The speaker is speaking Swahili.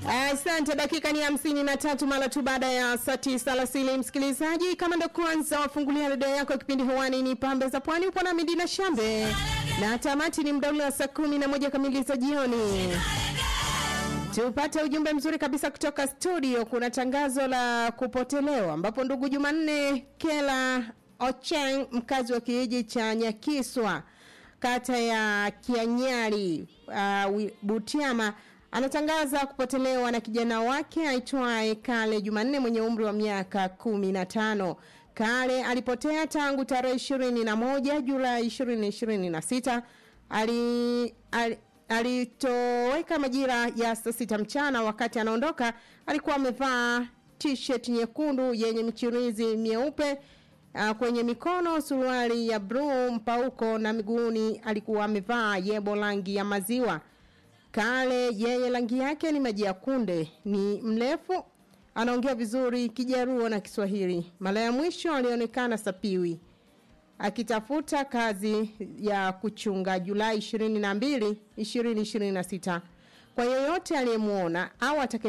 Asante, dakika ni hamsini na tatu mara tu baada ya saa tisa alasiri. Msikilizaji, kama ndo kwanza wafungulia redio yako, kipindi hewani ni pambe za pwani, upo na Midina Shambe na tamati ni mdauli wa saa kumi na moja kamili za jioni. Tupate ujumbe mzuri kabisa kutoka studio. Kuna tangazo la kupotelewa ambapo ndugu Jumanne Kela Ocheng, mkazi wa kijiji cha Nyakiswa, kata ya Kianyari, uh, Butiama anatangaza kupotelewa na kijana wake aitwaye Kale Jumanne mwenye umri wa miaka kumi na tano. Kale alipotea tangu tarehe ishirini na moja Julai ishirini ishirini na sita ali, ali alitoweka majira ya saa sita mchana. Wakati anaondoka alikuwa amevaa t-shirt nyekundu yenye michirizi myeupe uh, kwenye mikono suruali ya bluu mpauko na miguuni alikuwa amevaa yebo rangi ya maziwa. Kale yeye rangi yake ni maji ya kunde, ni mrefu, anaongea vizuri Kijaruo na Kiswahili. Mara ya mwisho alionekana Sapiwi akitafuta kazi ya kuchunga Julai 22, 2026. Kwa yeyote aliyemwona au atakaye